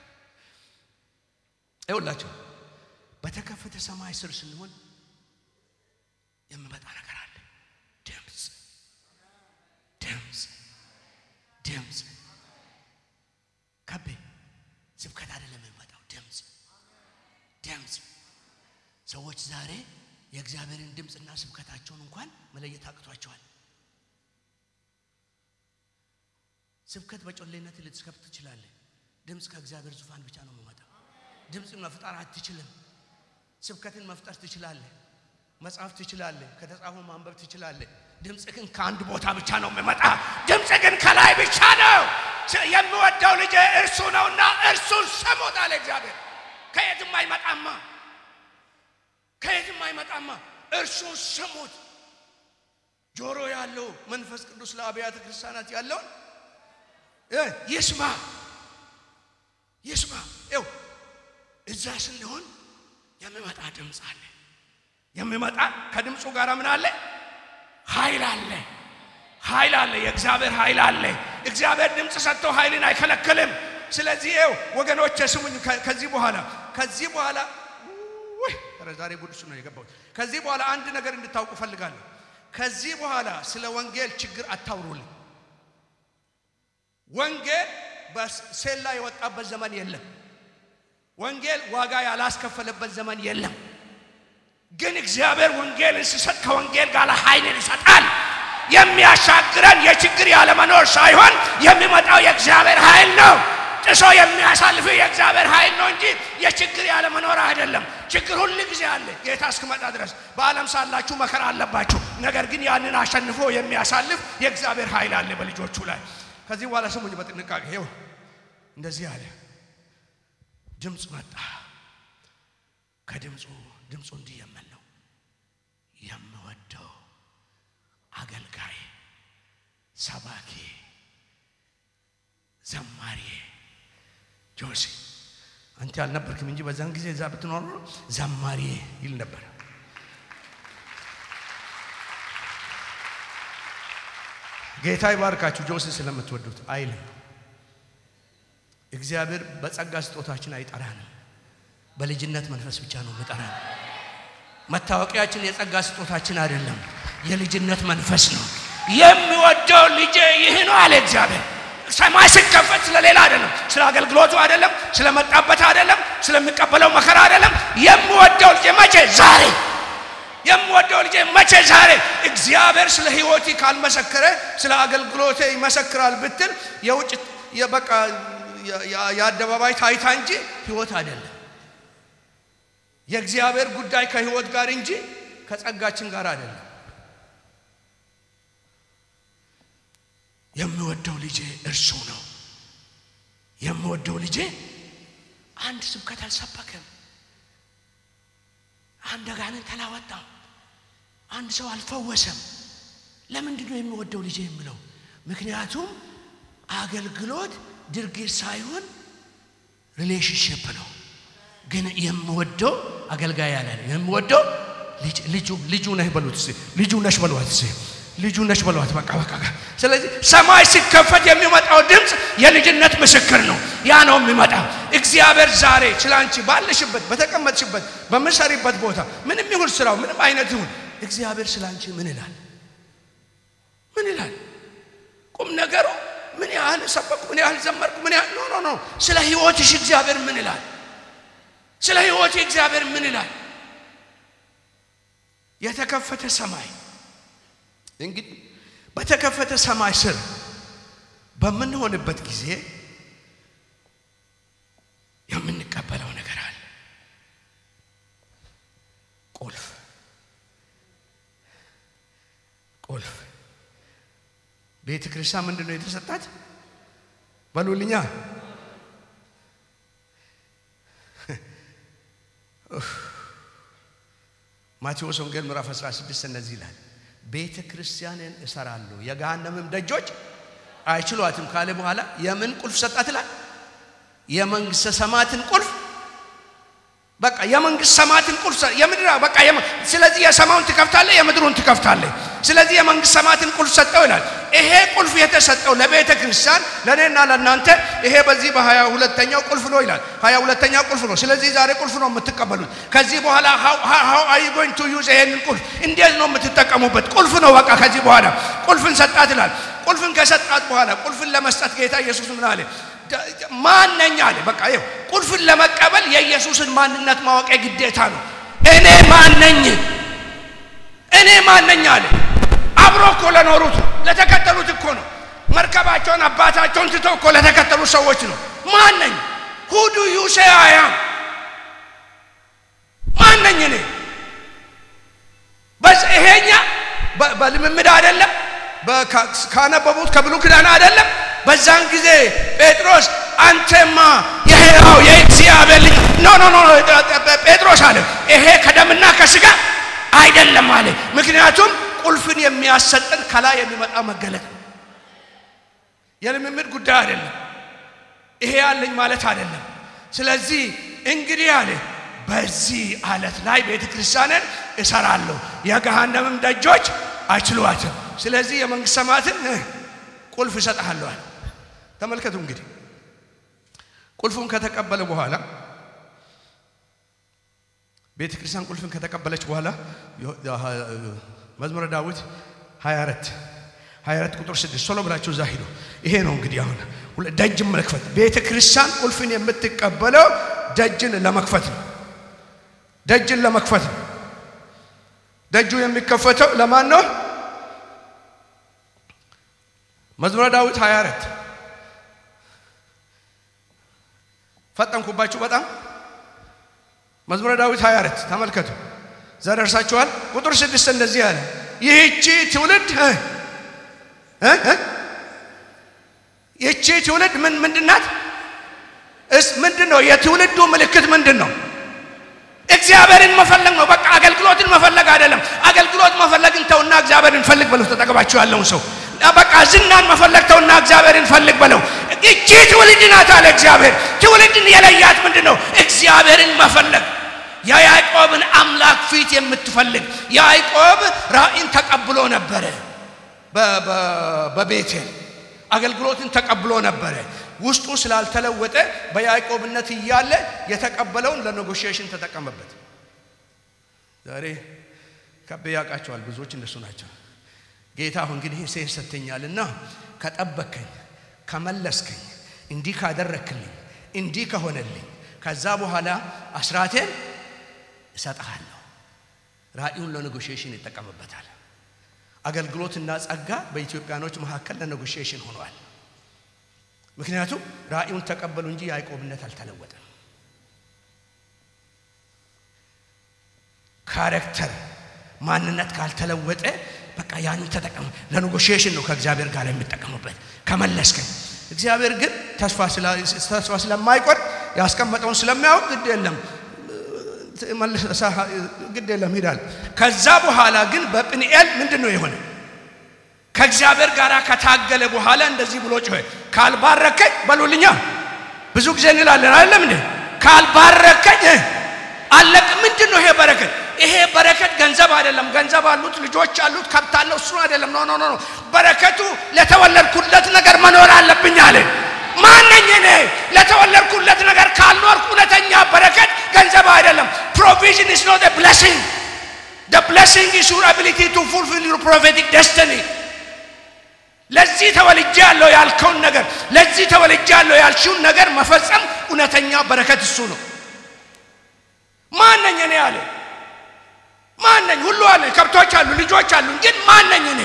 ይኸውላችሁ፣ በተከፈተ ሰማይ ስር ስንሆን የሚመጣ ነገር አለ። ድምፅ ድምፅ ድምፅ ከቤ ስብከት አይደለም የሚመጣው ድምፅ ድምፅ። ሰዎች ዛሬ የእግዚአብሔርን ድምፅና ስብከታቸውን እንኳን መለየት አቅቷቸዋል። ስብከት በጮሌነት ልትስከብት ትችላለህ። ድምፅ ከእግዚአብሔር ዙፋን ብቻ ነው የሚመጣው። ድምፅን መፍጠር አትችልም። ስብከትን መፍጠር ትችላለህ። መጽሐፍ ትችላለህ። ከተጻፉ ማንበብ ትችላለህ። ድምፅ ግን ከአንድ ቦታ ብቻ ነው የሚመጣ። ድምፅ ግን ከላይ ብቻ ነው። የምወደው ልጅ እርሱ ነውና እርሱን ስሙት አለ እግዚአብሔር። ከየትም አይመጣማ፣ ከየትም አይመጣማ። እርሱን ስሙት። ጆሮ ያለው መንፈስ ቅዱስ ለአብያተ ክርስቲያናት ያለውን ይስማ ይስማ። ይው እዛ ስንሆን የሚመጣ ድምፅ አለ። የሚመጣ ከድምፁ ጋር ምን አለ? ኃይል አለ። ኃይል አለ። የእግዚአብሔር ኃይል አለ። እግዚአብሔር ድምፅ ሰጥቶ ኃይልን አይከለክልም። ስለዚህ ይው ወገኖች ስሙኝ። ከዚህ በኋላ ከዚህ በኋላ ኧረ ዛሬ ጉድሱ ነው የገባሁት። ከዚህ በኋላ አንድ ነገር እንድታውቁ ፈልጋለሁ። ከዚህ በኋላ ስለ ወንጌል ችግር አታውሩልኝ። ወንጌል በሴላ የወጣበት ዘመን የለም። ወንጌል ዋጋ ያላስከፈለበት ዘመን የለም። ግን እግዚአብሔር ወንጌልን ሲሰጥ ከወንጌል ጋር ኃይልን ይሰጣል። የሚያሻግረን የችግር ያለመኖር ሳይሆን የሚመጣው የእግዚአብሔር ኃይል ነው። ጥሶ የሚያሳልፍ የእግዚአብሔር ኃይል ነው እንጂ የችግር ያለመኖር አይደለም። ችግር ሁል ጊዜ አለ፣ ጌታ እስክመጣ ድረስ። በዓለም ሳላችሁ መከራ አለባችሁ። ነገር ግን ያንን አሸንፎ የሚያሳልፍ የእግዚአብሔር ኃይል አለ በልጆቹ ላይ። ከዚህ በኋላ ስሙኝ በጥንቃቄ ይኸው እንደዚህ አለ። ድምፅ መጣ። ከድምፁ ድምፁ እንዲህ የምን ነው የምወደው አገልጋይ፣ ሰባኪ፣ ዘማሪ ጆሲ አንተ አልነበርክም እንጂ በዛን ጊዜ እዛ ብትኖር ኖሮ ዘማሪ ይል ነበር። ጌታ ይባርካችሁ። ጆሲ ስለምትወዱት አይልም። እግዚአብሔር በጸጋ ስጦታችን አይጠራንም። በልጅነት መንፈስ ብቻ ነው ምጠራን። መታወቂያችን የጸጋ ስጦታችን አይደለም፣ የልጅነት መንፈስ ነው። የሚወደው ልጄ ይህ ነው አለ እግዚአብሔር። ሰማይ ሲከፈት ስለሌላ አይደለም፣ ስለ አገልግሎቱ አይደለም፣ ስለመጣበት አይደለም፣ ስለሚቀበለው መከራ አይደለም። የሚወደው ልጄ መቼ? ዛሬ። የምወደው ልጄ መቼ? ዛሬ። እግዚአብሔር ስለ ሕይወቴ ካልመሰከረ ስለ አገልግሎቴ ይመሰክራል ብትል የውጭ በቃ የአደባባይ ታይታ እንጂ ሕይወት አይደለም። የእግዚአብሔር ጉዳይ ከሕይወት ጋር እንጂ ከጸጋችን ጋር አይደለም። የምወደው ልጄ እርሱ ነው። የምወደው ልጄ አንድ ስብከት አልሰበከም። አንድ አጋንንት አላወጣም። አንድ ሰው አልፈወሰም። ለምንድን ነው የሚወደው ልጄ የምለው? ምክንያቱም አገልግሎት ድርጊት ሳይሆን ሪሌሽንሽፕ ነው። ግን የምወደው አገልጋይ ያለ ነው። የምወደው ልጁ ልጁ ነህ በሉት እስኪ ልጁ ነሽ በሏት እስኪ ልጁ ነሽ በሏት። በቃ በቃ። ስለዚህ ሰማይ ሲከፈት የሚመጣው ድምፅ የልጅነት ምስክር ነው። ያ ነው የሚመጣው። እግዚአብሔር ዛሬ ስለ አንቺ ባለሽበት፣ በተቀመጥሽበት፣ በምሰሪበት ቦታ ምንም ይሁን ስራው ምንም አይነት ይሁን እግዚአብሔር ስለ አንቺ ምን ይላል? ምን ይላል? ቁም ነገሩ ምን ያህል ሰበኩ፣ ምን ያህል ዘመርኩ፣ ምን ያህል ኖ ኖ ኖ። ስለ ህይወትሽ እግዚአብሔር ምን ይላል? ስለ ህይወት እግዚአብሔር ምን ይላል? የተከፈተ ሰማይ እንግዲህ በተከፈተ ሰማይ ስር በምንሆንበት ጊዜ የምንቀበለው ነገር አለ። ቁልፍ ቁልፍ ቤተ ክርስቲያን ምንድን ነው የተሰጣት? በሉልኛ ማቴዎስ ወንጌል ምዕራፍ 16 እነዚህ ይላል ቤተ ክርስቲያንን እሰራለሁ የገሃነምም ደጆች አይችሏትም ካለ በኋላ የምን ቁልፍ ሰጣት ይላል? የመንግስተ ሰማያትን ቁልፍ በቃ የመንግስት ሰማያትን ቁልፍ የምድር በቃ ስለዚህ የሰማዩን ትከፍታለህ፣ የምድሩን ትከፍታለህ። ስለዚህ የመንግስት ሰማያትን ቁልፍ ሰጠው ይላል። ይሄ ቁልፍ የተሰጠው ለቤተ ክርስቲያን ለእኔና ለእናንተ ይሄ በዚህ በሀያ ሁለተኛው ቁልፍ ነው ይላል። ሀያ ሁለተኛው ቁልፍ ነው። ስለዚህ ዛሬ ቁልፍ ነው የምትቀበሉት። ከዚህ በኋላ ሀው አይ ጎይንግ ቱ ዩዝ ይሄንን ቁልፍ እንዴት ነው የምትጠቀሙበት? ቁልፍ ነው በቃ ከዚህ በኋላ ቁልፍን ሰጣት ይላል። ቁልፍን ከሰጣት በኋላ ቁልፍን ለመስጠት ጌታ ኢየሱስ ምን አለ? ማነኝ አለ። በቃ ይኸው ቁልፍን ለመቀበል የኢየሱስን ማንነት ማወቅ ግዴታ ነው። እኔ ማነኝ? እኔ ማነኝ አለ። አብሮ እኮ ለኖሩት ነው፣ ለተከተሉት እኮ ነው። መርከባቸውን አባታቸውን ትተው እኮ ለተከተሉ ሰዎች ነው። ማነኝ? ሁዱ ዩሴ አያም ማነኝ እኔ? ይሄኛ በልምምድ አይደለም፣ ካነበቡት ከብሉይ ኪዳን አይደለም። በዛን ጊዜ ጴጥሮስ አንተማ የሕያው የእግዚአብሔር ልጅ ኖ ኖ ኖ ጴጥሮስ አለ ይሄ ከደምና ከስጋ አይደለም አለ። ምክንያቱም ቁልፍን የሚያሰጠን ከላይ የሚመጣ መገለጥ ነው። የልምምድ ጉዳይ አይደለም። ይሄ ያለኝ ማለት አይደለም። ስለዚህ እንግዲህ አለ በዚህ አለት ላይ ቤተ ክርስቲያንን እሰራለሁ፣ የገሃነምም ደጆች አይችሏትም። ስለዚህ የመንግስት ሰማያትን ቁልፍ እሰጥሃለዋል። ተመልከቱ እንግዲህ ቁልፉን ከተቀበለ በኋላ ቤተ ክርስቲያን ቁልፍን ከተቀበለች በኋላ መዝሙረ ዳዊት 24 24 ቁጥር 6 ቶሎ ብላችሁ እዛ ሂዱ። ይሄ ነው እንግዲህ አሁን ደጅ መክፈት። ቤተ ክርስቲያን ቁልፍን የምትቀበለው ደጅን ለመክፈት ነው። ደጅን ለመክፈት ነው። ደጁ የሚከፈተው ለማን ነው? መዝሙረ ዳዊት 24 ፈጠንኩባችሁ በጣም መዝሙረ ዳዊት 24 ተመልከቱ። ዘደርሳችኋል። ቁጥር ስድስት እንደዚህ ያለ ይህቺ ትውልድ ይህቺ ትውልድ ምን ምንድናት? እስ ምንድን ነው የትውልዱ ምልክት ምንድን ነው? እግዚአብሔርን መፈለግ ነው። በቃ አገልግሎትን መፈለግ አይደለም። አገልግሎት መፈለግን ተውና እግዚአብሔርን ፈልግ በለው። ተጠቅባችሁ ያለውን ሰው በቃ ዝናን መፈለግ ተውና እግዚአብሔርን ፈልግ በለው። እቺ ትውልድ ናት አለ እግዚአብሔር። ትውልድን የለያት ምንድን ነው? እግዚአብሔርን መፈለግ የያዕቆብን አምላክ ፊት የምትፈልግ ያዕቆብ ራእይን ተቀብሎ ነበረ። በቤቴል አገልግሎትን ተቀብሎ ነበረ። ውስጡ ስላልተለወጠ በያዕቆብነት እያለ የተቀበለውን ለኔጎሽዬሽን ተጠቀመበት። ዛሬ ከቤ ያውቃቸዋል። ብዙዎች እንደሱ ናቸው። ጌታ አሁን እንግዲህ ሴት ሰጥተኛልና ከጠበከኝ፣ ከመለስከኝ፣ እንዲህ ካደረክልኝ፣ እንዲህ ከሆነልኝ ከዛ በኋላ አስራቴን እሰጥሃለሁ። ራእዩን ለኔጎሽዬሽን ይጠቀምበታል። አገልግሎትና ጸጋ በኢትዮጵያኖች መካከል ለኔጎሽዬሽን ሆኗል። ምክንያቱም ራእዩን ተቀበሉ እንጂ ያዕቆብነት አልተለወጠም። ካሬክተር ማንነት ካልተለወጠ በቃ ያንን ተጠቀሙ። ለኔጎሽዬሽን ነው ከእግዚአብሔር ጋር የሚጠቀሙበት። ከመለስከኝ እግዚአብሔር ግን ተስፋ ስለማይቆርጥ ያስቀመጠውን ስለሚያውቅ ግድ የለም ግድ የለም ሂዳል። ከዛ በኋላ ግን በጵንኤል ምንድን ነው የሆነ? ከእግዚአብሔር ጋር ከታገለ በኋላ እንደዚህ ብሎ ጮኸ፣ ካልባረከኝ በሉልኛ። ብዙ ጊዜ እንላለን አይደለም እንዴ? ካልባረከኝ አለቅ። ምንድን ነው ይሄ በረከት? ይሄ በረከት ገንዘብ አይደለም። ገንዘብ አሉት፣ ልጆች አሉት፣ ከብት አለው፣ እሱ አይደለም። ኖ ኖ ኖ። በረከቱ ለተወለድኩለት ነገር መኖር አለብኝ አለ። ማነኝ እኔ? ለተወለድኩለት ነገር ካልኖርኩ እውነተኛ በረከት ገንዘብ አይደለም። ፕሮቪዥን ኢዝ ኖት ብሌሲንግ the blessing is your ability to fulfill your prophetic destiny ለዚህ ተወልጄ ያለው ያልከውን ነገር ለዚህ ተወልጄ ያለው ያልሽውን ነገር መፈጸም እውነተኛ በረከት እሱ ነው። ማነኝ እኔ አለ። ማነኝ? ሁሉ አለ፣ ከብቶች አሉ፣ ልጆች አሉ። ግን ማነኝ እኔ?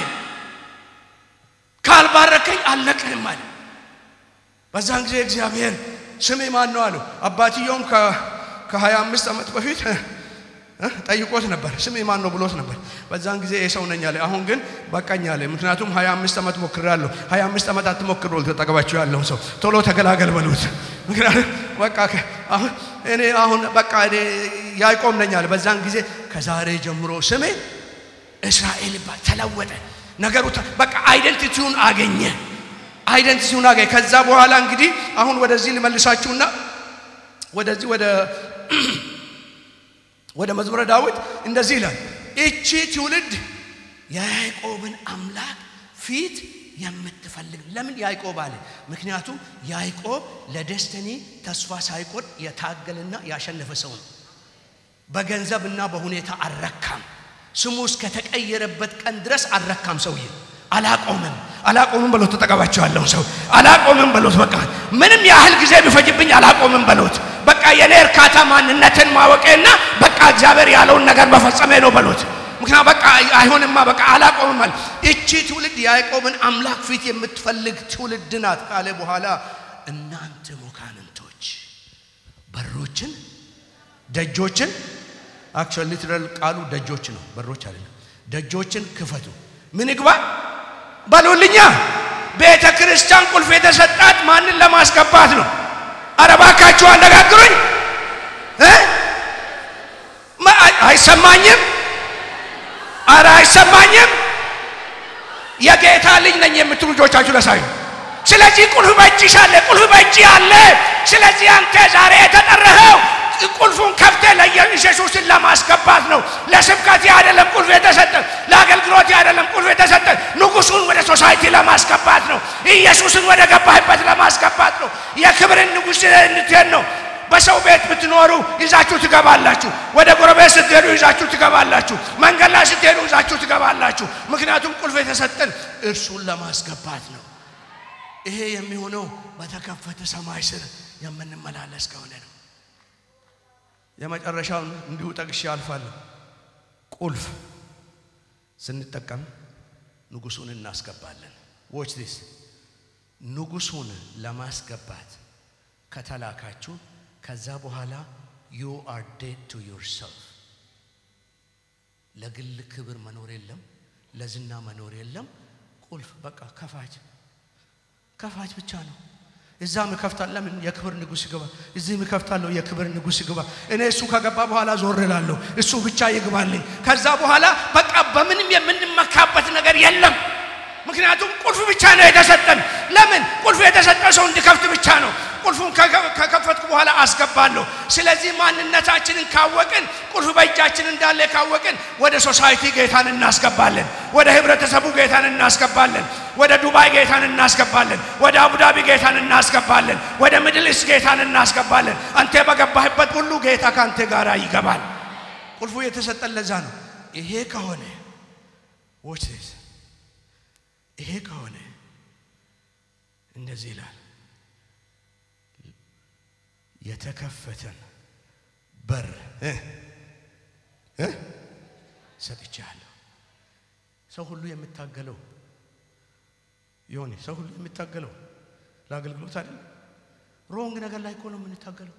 ካልባረከኝ አልነቅህም አለ። በዛን ጊዜ እግዚአብሔር ስሜ ማን ነው አለው። አባትየውም ከሀያ አምስት ዓመት በፊት ጠይቆት ነበር። ስሜ ማን ነው ብሎት ነበር። በዛን ጊዜ የሰው ነኝ አለ። አሁን ግን በቃኝ አለ። ምክንያቱም ሀያ አምስት ዓመት ሞክሬያለሁ። ሀያ አምስት ዓመት አትሞክሩ ተጠገባችሁ ያለውን ሰው ቶሎ ተገላገል በሉት። ምክንያቱም በቃ አሁን እኔ አሁን በቃ እኔ ያዕቆብ ነኝ አለ። በዛን ጊዜ ከዛሬ ጀምሮ ስሜ እስራኤል ይባል ተለወጠ። ነገሩ በቃ አይደንቲቲውን አገኘ። አይደንቲቲውን አገኘ። ከዛ በኋላ እንግዲህ አሁን ወደዚህ ልመልሳችሁና ወደዚህ ወደ ወደ መዝሙረ ዳዊት እንደዚህ ይላል፣ እቺ ትውልድ የያዕቆብን አምላክ ፊት የምትፈልግ ለምን ያዕቆብ አለ? ምክንያቱም ያዕቆብ ለደስተኒ ተስፋ ሳይቆርጥ የታገልና ያሸነፈ ሰው ነው። በገንዘብና በሁኔታ አልረካም። ስሙ እስከተቀየረበት ቀን ድረስ አልረካም። ሰውዬ አላቆምም፣ አላቆምም በሎት። ተጠቀባቸው ያለውን ሰው አላቆምም በሎት። በቃ ምንም ያህል ጊዜ ቢፈጅብኝ አላቆምም በሎት። በቃ የኔ እርካታ ማንነትን ማወቄና በቃ እግዚአብሔር ያለውን ነገር መፈጸሜ ነው በሎት። ምክንያቱም በቃ አይሆንማ በቃ አላቆምም አለ። እቺ ትውልድ የያዕቆብን አምላክ ፊት የምትፈልግ ትውልድ ናት ካለ በኋላ እናንተ ሞካንንቶች በሮችን ደጆችን አክቹዋሊ ሊትራል ቃሉ ደጆች ነው፣ በሮች አይደለም። ደጆችን ክፈቱ። ምን ይግባ በሉልኛ። ቤተ ክርስቲያን ቁልፍ የተሰጣት ማንን ለማስገባት ነው? አረ እባካችሁ አነጋግሩኝ። አይሰማኝም? አረ አይሰማኝም? የጌታ ልጅ ነኝ የምትሉ ልጆቻችሁ ለሳዩ። ስለዚህ ቁልፍ በእጅሽ አለ፣ ቁልፍ በእጅ አለ። ስለዚህ አንተ ዛሬ የተጠራኸው ቁልፉን ከፍተ ለኢየሱስን ለማስገባት ነው። ለስብከት አይደለም ቁልፍ የተሰጠ፣ ለአገልግሎት አይደለም ቁልፍ የተሰጠ። ንጉሱን ወደ ሶሳይቲ ለማስገባት ነው። ኢየሱስን ወደ ገባህበት ለማስገባት ነው። የክብርን ንጉሥ እንድትሄድ ነው። በሰው ቤት ብትኖሩ ይዛችሁ ትገባላችሁ። ወደ ጎረቤት ስትሄዱ ይዛችሁ ትገባላችሁ። መንገድ ላይ ስትሄዱ ይዛችሁ ትገባላችሁ። ምክንያቱም ቁልፍ የተሰጠን እርሱን ለማስገባት ነው። ይሄ የሚሆነው በተከፈተ ሰማይ ስር የምንመላለስ ከሆነ ነው። የመጨረሻውን እንዲሁ ጠቅሼ አልፋለሁ። ቁልፍ ስንጠቀም ንጉሱን እናስገባለን። ዎች ዲስ ንጉሱን ለማስገባት ከተላካችሁ ከዛ በኋላ ዩ አር ዴድ ቱ ዮርሰልፍ። ለግል ክብር መኖር የለም፣ ለዝና መኖር የለም። ቁልፍ በቃ ከፋች ከፋች ብቻ ነው። እዛም እከፍታለሁ። ለምን የክብር ንጉሥ ይግባ፣ እዚህም እከፍታለሁ፣ የክብር ንጉሥ ይግባ። እኔ እሱ ከገባ በኋላ ዞር እላለሁ፣ እሱ ብቻ ይግባልኝ። ከዛ በኋላ በቃ በምንም የምንመካበት ነገር የለም። ምክንያቱም ቁልፍ ብቻ ነው የተሰጠን። ለምን ቁልፍ የተሰጠ ሰው እንዲከፍት ብቻ ነው። ቁልፉን ከከፈትኩ በኋላ አስገባለሁ። ስለዚህ ማንነታችንን ካወቅን፣ ቁልፍ በእጃችን እንዳለ ካወቅን፣ ወደ ሶሳይቲ ጌታን እናስገባለን፣ ወደ ህብረተሰቡ ጌታን እናስገባለን፣ ወደ ዱባይ ጌታን እናስገባለን፣ ወደ አቡዳቢ ጌታን እናስገባለን፣ ወደ ምድልስ ጌታን እናስገባለን። አንተ በገባህበት ሁሉ ጌታ ከአንተ ጋር ይገባል። ቁልፉ የተሰጠን ለዛ ነው። ይሄ ከሆነ ዎች ይሄ ከሆነ እንደዚህ ይላል የተከፈተን በር ሰጥቻለሁ። ሰው ሁሉ የሚታገለው የሆነ ሰው ሁሉ የሚታገለው ለአገልግሎት አይደል? ሮንግ ነገር ላይ እኮ ነው የምንታገለው።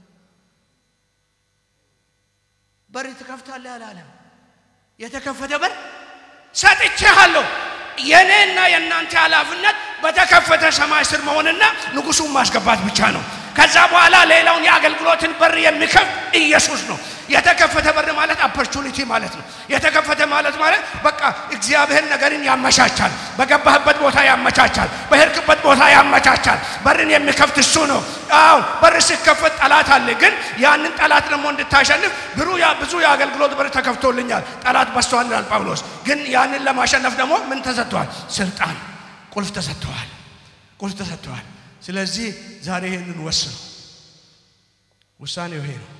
በር ትከፍታለህ አላለም። የተከፈተ በር ሰጥቼሃለሁ። የእኔና የእናንተ ኃላፊነት በተከፈተ ሰማይ ስር መሆንና ንጉሱን ማስገባት ብቻ ነው። ከዛ በኋላ ሌላውን የአገልግሎትን በር የሚከፍት ኢየሱስ ነው። የተከፈተ በር ማለት ኦፖርቹኒቲ ማለት ነው። የተከፈተ ማለት ማለት በቃ እግዚአብሔር ነገርን ያመቻቻል። በገባህበት ቦታ ያመቻቻል። በሄድክበት ቦታ ያመቻቻል። በርን የሚከፍት እሱ ነው። አዎ በር ሲከፈት ጠላት አለ። ግን ያንን ጠላት ደግሞ እንድታሸንፍ ብሩ ብዙ የአገልግሎት በር ተከፍቶልኛል፣ ጠላት በዝቷል ይላል ጳውሎስ። ግን ያንን ለማሸነፍ ደግሞ ምን ተሰጥተዋል? ስልጣን፣ ቁልፍ ተሰጥተዋል። ቁልፍ ተሰጥተዋል። ስለዚህ ዛሬ ይሄንን ወስኑ። ውሳኔው ይሄ ነው።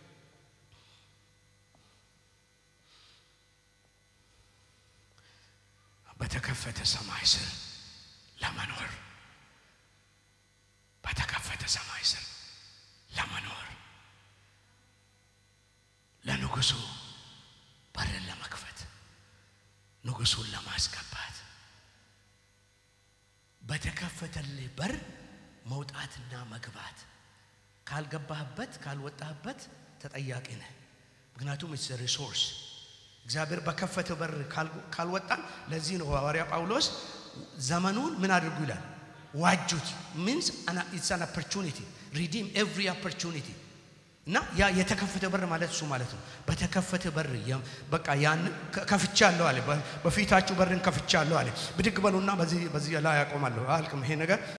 በተከፈተ ሰማይ ስር ለመኖር በተከፈተ ሰማይ ስር ለመኖር ለንጉሱ በርን ለመክፈት ንጉሱን ለማስገባት በተከፈተልህ በር መውጣትና መግባት ካልገባህበት ካልወጣህበት ተጠያቂ ነህ። ምክንያቱም ኢትስ ሪሶርስ እግዚአብሔር በከፈተ በር ካልወጣን፣ ለዚህ ነው ሐዋርያ ጳውሎስ ዘመኑን ምን አድርጉ ይላል? ዋጁት። ሚንስ ኢትስ አን ኦፖርቹኒቲ ሪዲም ኤቭሪ ኦፖርቹኒቲ እና ያ የተከፈተ በር ማለት እሱ ማለት ነው። በተከፈተ በር በቃ ያን ከፍቻለሁ አለ። በፊታችሁ በርን ከፍቻለሁ አለ። ብድግ በሉና በዚህ በዚህ ላይ ያቆማለሁ። አልቅም ይሄ ነገር